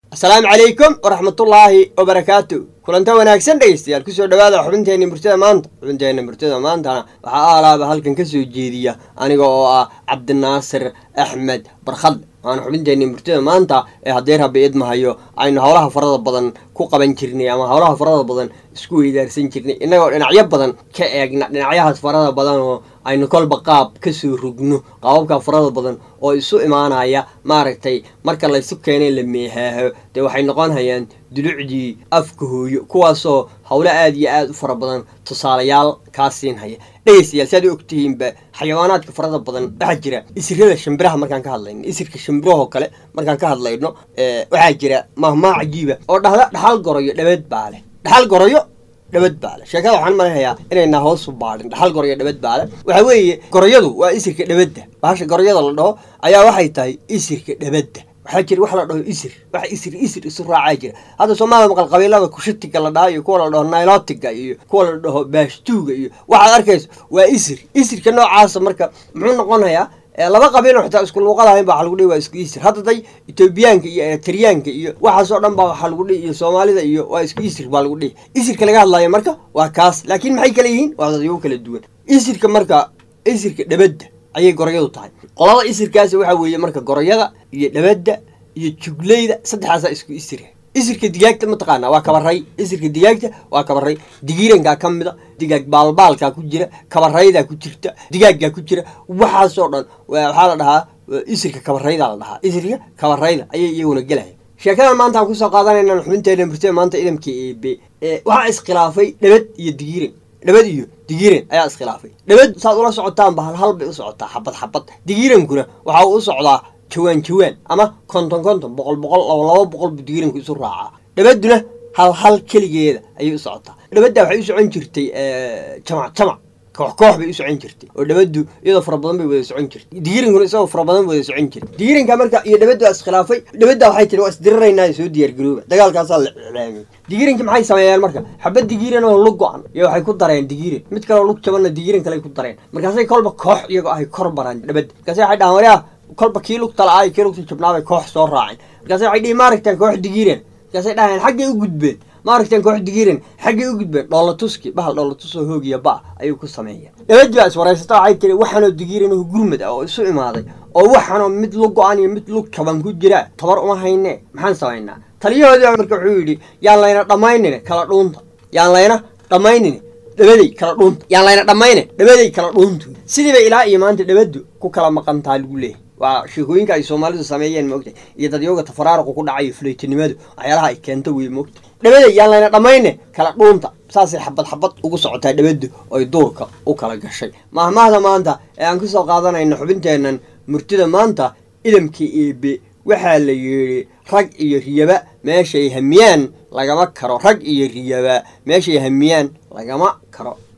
asalaamu calaykum waraxmatullaahi wabarakaatu kulanta wanaagsan dhegeystayaal kusoo dhawaada xubinteenna murtida maanta xubinteenna murtida maantana waxaa aalaaba halkan ka soo jeediya aniga oo ah cabdinaasir axmed barkhadle waana xubinteenna murtida maanta ee haddii rabbi idmahayo aynu howlaha farada badan ku qaban jirnay ama howlaha farada badan isku weydaarsan jirnay innagoo dhinacyo badan ka eegna dhinacyahaas farada badan oo aynu kolba qaab kasoo rugno qaababka farada badan oo isu imaanaya maaragtay marka laysu keenay la meehaaho dee waxay noqon hayaan dulucdii afka hooyo kuwaasoo howlo aada iyo aada u fara badan tusaalayaal kaa siinhaya dhegeystayaal si aad u ogtihiinba xayawaanaadka farada badan waxaa jira isirada shimbiraha markaan ka hadlayno isirka shimbirahoo kale markaan ka hadlayno waxaa jira mahmaa cajiiba oo dhahda dhaxal goroyo dhabeed baa leh dhaxal goroyo dhabad baale sheekada waxaan maleynayaa inaynaa hoosu baadhin dhaxal goroyo dhabad baale waxaa weeye goroyadu waa isirka dhabadda bahasha goroyada la dhaho ayaa waxay tahay isirka dhabadda waxaa jira wax la dhaho isir wax isir isir isu raacaa jira hadda soomaalida maqal qabiilada kushatiga la dhaha iyo kuwa la dhaho nailotiga iyo kuwa la dhaho baashtuuga iyo waxaad arkayso waa isir isirka noocaasa marka muxuu noqonayaa laba qabiiloo xitaa isku luuqadahayn ba waxa lagu dhihi waa isku isir hadda day etoobiyaanka iyo eritariyaanka iyo waxaasoo dhan baa waxaa lagu dhihi iyo soomaalida iyo waa isku isir baa lagu dhihi isirka laga hadlayo marka waa kaas laakiin maxay kala yihiin waa dadyo kala duwan isirka marka isirka dhabadda ayay goroyadu tahay qolada isirkaasi waxaa weeye marka goroyada iyo dhabadda iyo jugleyda saddexaasaa isku isir isirka digaagta mataqaanaa waa kabaray isirka digaagta waa kabaray digiirankaa ka mida digaag baalbaalkaa ku jira kabaraydaa ku jirta digaaggaa ku jira waxaasoo dhan waxaa la dhahaa isirka kabaraydaa la dhahaa isirka kabarayda ayay iyaguna gelaya sheekadan maanta aan kusoo qaadanayna xubinteena murtida maanta idamka eebe waxaa iskhilaafay dhabad iyo digiiran dhabad iyo digiiran ayaa iskhilaafay dhabad saad ula socotaanba hal hal bay u socotaa xabad xabad digiirankuna waxa uu u socdaa jawaan jawaan ama konton konton boqol boqol laba laba boqol buu digiiranku isu raacaa dhabadduna hal hal keligeeda ayay u socotaa dhabadda waxay u socon jirtay jamac jamac koox koox bay u socon jirtay oo dhabaddu iyadoo fara badan bay wada socon jirtay digiirankuna isagoo fara badan wada socon jiray digiiranka marka iyo dhabaddu waa iskhilaafay dhabadda waxay tiri waa isdiriraynaa soo diyaargarooba dagaalkaasaa la iclaamiyey digiirankii maxay sameeyeen marka xabad digiiran oo lug go-an iyo waxay ku dareen digiiran mid kaleo lug jabanna digiiran kale ku dareen markaasay kolba koox iyagoo ahay kor baraan dhabadda markaasay waxay dhahaan waryaa kolba kii lugta la-aa kii lugta jabnaabay koox soo raaceen markaase waxay dhihi maaragtaan koox digiiran markaasay dhaheen xaggay u gudbeen maaragtaan koox digiiran xaggay u gudbeen dhoolatuski bahal dhoolatusoo hoogiya ba ayuu ku sameeya dhabadii baa iswaraysata waxay tiri waxaanoo digiiran oo gurmad ah oo isu imaaday oo waxaanoo mid lug go-an iyo mid lug jaban ku jira tabar uma hayne maxaan samaynaa taliyahoodii marka wuxuu yidhi yaan layna dhammaynine kala dhuunta yaan layna dhammaynine dhabaday kala dhuunta yaan layna dhammayne dhabaday kala dhuuntu sidiiba ilaa iyo maanta dhabaddu ku kala maqantaa lagu leeyahy waa sheekooyinka ay soomaalidu sameeyeen moogtay iyo dadyooga tafaraaruqu ku dhacayo fulaytinimadu waxyaalaha ay keento wey moogtay dhabaday yaan layna dhammayne kala dhuunta saasay xabad xabad ugu socotaa dhabaddu oy duurka u kala gashay mahmahda maanta ee aan kusoo qaadanayno xubinteennan murtida maanta idamkii eebe waxaa la yidhi rag iyo riyaba meeshay hamiyaan lagama karo rag iyo riyaba meeshay hamiyaan lagama karo